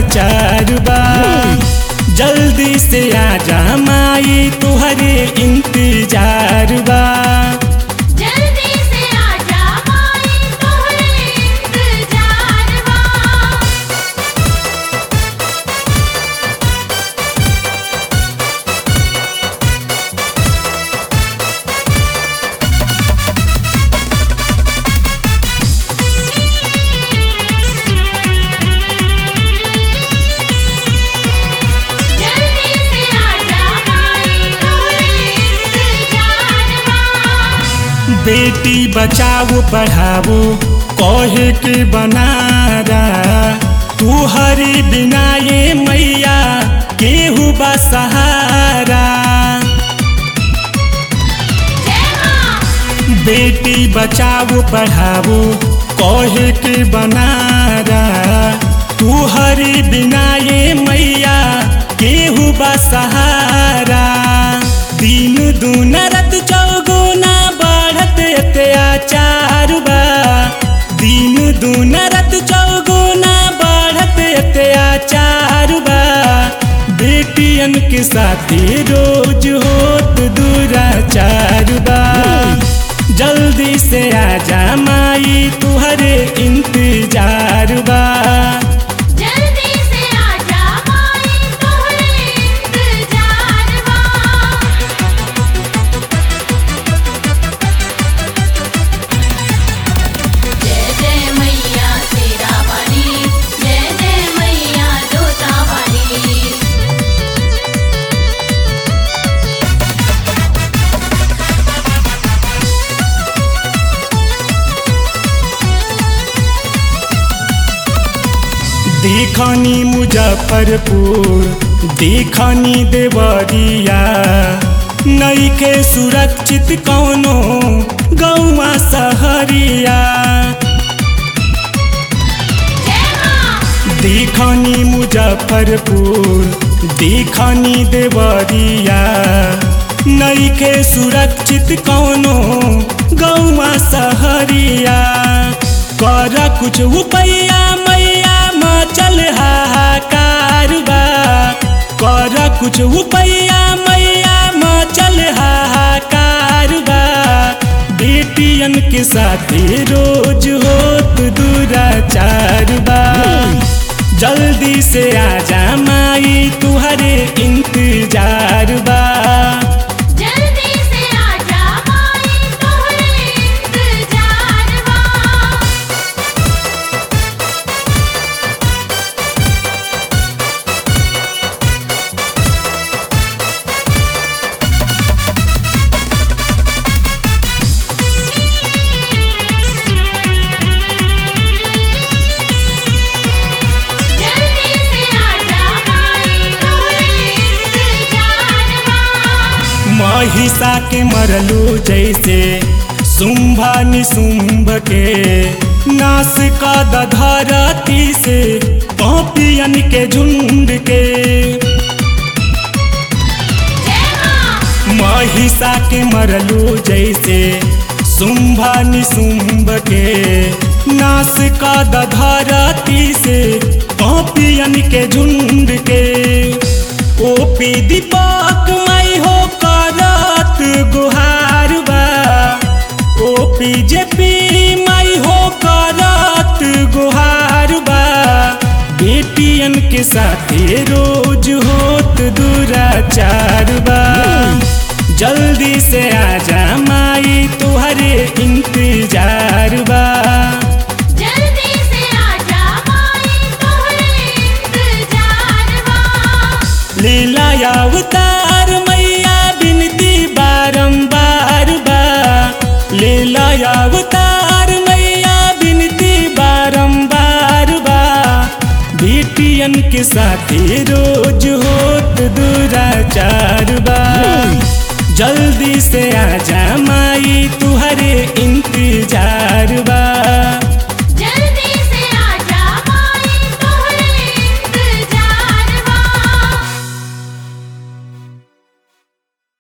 दुराचार बा जल्दी से आजा माई तुहरे इंतजार बा जल्दी से आजा माई तोहरे इंतजार बा जल्दी से आजा माई तोहरे इंतजार बा बेटी बचाओ पढ़ाओ कहे के बनारा तू हरी बिना ये मैया केहू बा सहारा जय मां बेटी बचाओ पढ़ाओ कहे के बनारा तू हरी बिना ये मैया केहू बा सहारा दिन दून रत चौगुना बढ़त अत्याचार बा दिन दून रत चौगुना बढ़त अत्याचार बा बेटियन के साथी रोज होत दुराचार बा जल्दी से आजा माई तुहरे इंतजार बा जल्दी से आजा माई तोहरे इंतजार बा जय जय मैया तेरा वाली जय जय मैया जोता वाली देखनी मुजफ्फरपुर देखनी देवरिया नईखे सुरक्षित कौनो गौवा सहरिया जय मां देखनी मुजफ्फरपुर देखनी देवरिया नईखे सुरक्षित कौनो गौवा सहरिया कर कुछ उपैया मैया मचल हाहाकार बा कर कुछ उपैया मैया मचल हाहाकार बा बेटियन के साथे रोज होत दुराचार बा जल्दी से आजा माई तुहरे इंतजार बा जल्दी से आजा माई तोहरे इंतजार बा जल्दी से आजा माई तोहरे इंतजार बा महिषा के मरलो जैसे शुंभा निशुंभ के नाश का धरती से पपियन के झुंड के जय मां महिषा के मरलो जैसे शुंभा निशुंभ के नाश का धरती से पपियन के झुंड के ओपी दीपक मई हो करत गुहार बा ओपी जेपी मई हो करत गुहार बा बेटियन के साथे रोज होत दुराचार बा जल्दी से आजा माई तुहरे इंतजार बा जल्दी से आजा माई तोहरे इंतजार बा लीला अवतार मैया बिनती बारंबार बा लीला अवतार मैया बिनती बारंबार बा बेटियन के साथे रोज होत दुराचार बा जल्दी से आजा माई